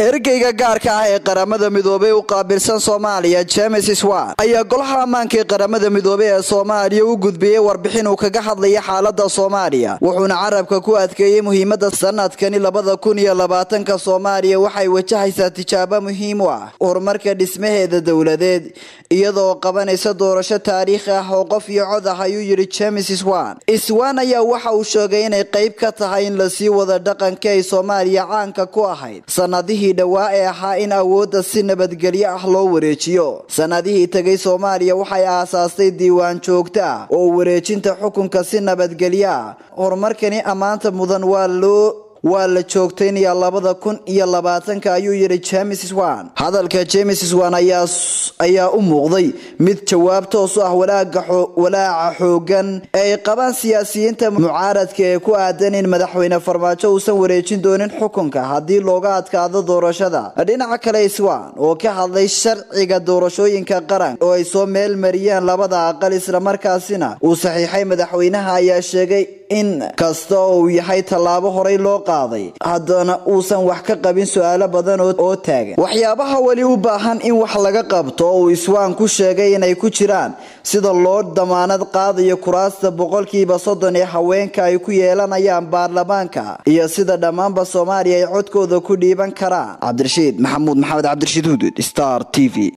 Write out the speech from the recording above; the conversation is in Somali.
ergeyga gaarka ah ee qaramada midoobey u qaabilsan soomaaliya james swan ayaa golaha ammaanka ee qaramada midoobey ee soomaaliya u gudbiyey warbixin uu kaga hadlaya xaalada soomaaliya wuxuuna carabka ku adkeeyey muhiimada sanadkani labada kun iyo labaatanka soomaaliya waxay wajahaysaa tijaabo muhiim u ah horumarka dhismaheeda dowladeed iyadoo qabanaysa doorasho taariikhi ah oo qof iyo cod ah ayuu yidhi james swan swan ayaa waxa uu sheegay inay qayb ka tahay in lasii wada dhaqanka ay soomaaliya caanka ku ahayd sanadihii dhowaa ee ahaa in awoodda si nabadgelyo ah loo wareejiyo sanadihii tegay soomaaliya waxay aasaastay diiwaan joogto ah oo wareejinta xukunka si nabadgelyo ah horumarkani ammaanta mudan waa loo waa la joogtaynaya labada kun iyo labaatanka ayuu yidhi james swan hadalka james swan ayaa u muuqday mid jawaab toos u ah walaaca xoogan ee ay qabaan siyaasiyiinta mucaaradka ee ku aadan in madaxweyne farmaajo uusan wareejin doonin xukunka haddii looga adkaado doorashada dhinaca kale swan oo ka hadlay sharciga doorashooyinka qaran oo ay soo meel mariyeen labada aqal islamarkaasina uu saxiixay madaxweynaha ayaa sheegay in kasta oo uu yahay tallaabo horey loo qaaday haddana uusan wax ka qabin su-aalo badan oo taagan waxyaabaha weli u baahan in wax laga qabto oo uu iswaan ku sheegay inay ku jiraan sida loo damaanad qaadayo kuraasta boqolkiiba soddon ee haweenka ay ku yeelanayaan baarlamaanka iyo sida dhammaanba soomaaliya ay codkooda ku dhiiban karaan cabdirashiid maxamuud maxamed cabdirashiid hudud star t v